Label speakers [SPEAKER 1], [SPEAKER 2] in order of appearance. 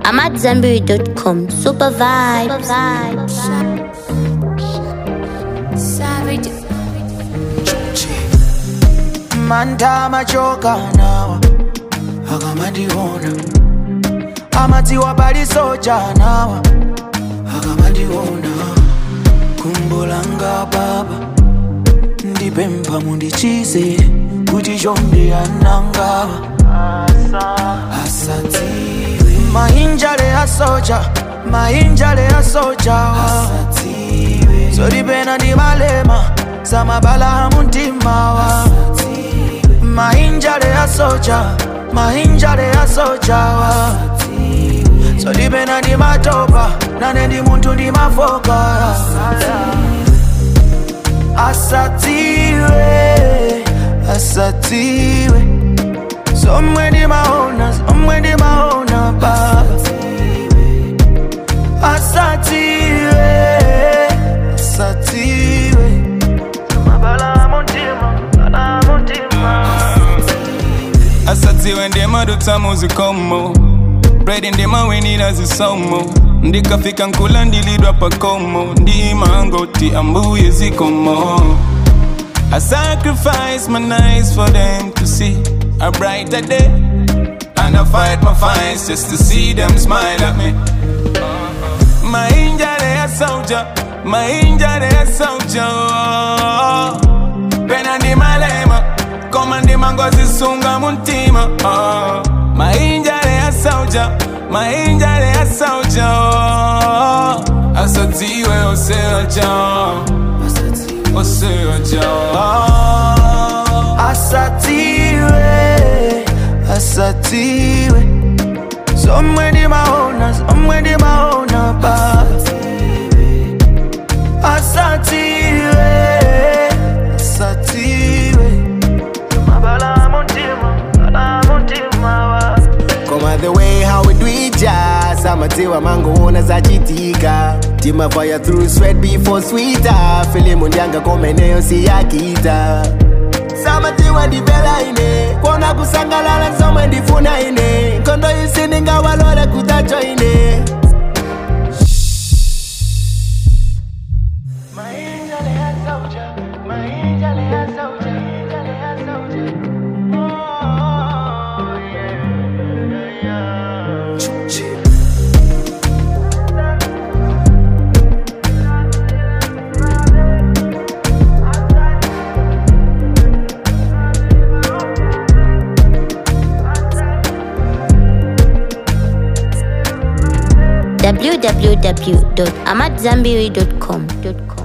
[SPEAKER 1] I'm at Zenberry.com. Super vibes.
[SPEAKER 2] Savage.
[SPEAKER 3] manda machoka nawa akamandiona amatiwa pali soja nawa akamandiona kumbolanga baba ndipempha mundichize kuti chonde anangawa asadziwe mainjale asoja mainjale asojawa zolipena ndi malema samabala muntimawa mainjale asoja mainjale asojawa zolipena ndi matopa nane ndi munthu ndi mafoka asatiwe asatiwe somwe ndimaona somwe ndimaona baba asatiwe asatiwe mabala muntima bala muntima
[SPEAKER 4] asadziwe ndimadutsa muzikomo bredi ndimawinira zisomo ndikafika nkula ndilidwa pakomo ndimangoti ambuye zikomo I sacrifice my nights for them to see a brighter day And I fight my fights just to see them smile at me My angel a soldier, my angel a soldier Pena ndi malema, koma ndi mangozi sunga muntima oh. My angel a soldier, my angel a soldier Asadziwe oseoja, oseoja
[SPEAKER 3] asatiwe asatiwe somwe ndimaona somwe ndimaona baba asatiwe asatiwe mabala muntima bala muntima wa
[SPEAKER 5] Koma the way how we do it jazz amatiwa mangoona zachitika timafaya through sweat before sweeter filimu ndyanga komeneyo siyakita samatiwa ndipela ine kona kusangalala zomwe ndifuna ine nkondo isi ndingawalole kutacho ine
[SPEAKER 1] www.amatzambiri.com.